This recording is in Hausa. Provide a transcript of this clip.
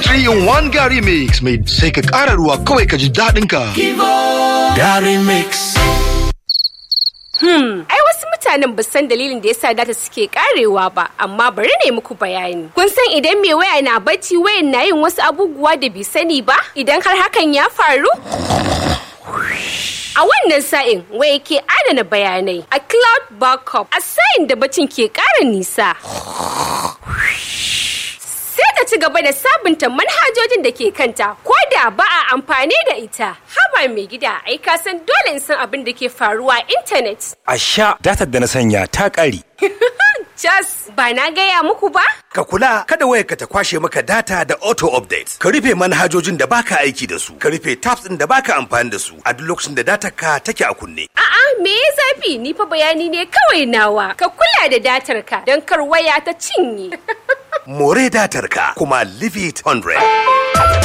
3 in 1 Gary Mix mai sai ka ƙara ruwa kawai ka ji daɗin ka. Gary Mix. Ai wasu mutanen ba san dalilin da yasa data suke karewa ba, amma bari ne muku bayani. Kun san idan mai waya na bacci wayan na yin wasu abubuwa da bai sani ba? Idan har hakan ya faru? A wannan sa'in waya ke adana bayanai a cloud backup a sa'in da bacin ke ƙara nisa. Sai ta ci gaba da sabunta manhajojin da ke kanta ko da ba a amfani da ita. Haba mai gida ai ka san dole in san abin da ke faruwa a intanet. A sha datar da na sanya ta ƙare. Jas, ba na gaya muku ba? Ka kula kada wayarka ta kwashe maka data da auto update. Ka rufe manhajojin da baka aiki da su. Ka rufe tabs ɗin da baka amfani da su a duk lokacin da datar ka take a kunne. A'a, me ya zafi? Ni fa bayani ne kawai nawa. Ka kula da datar ka don kar waya ta cinye. More datar ka kuma leave it 100.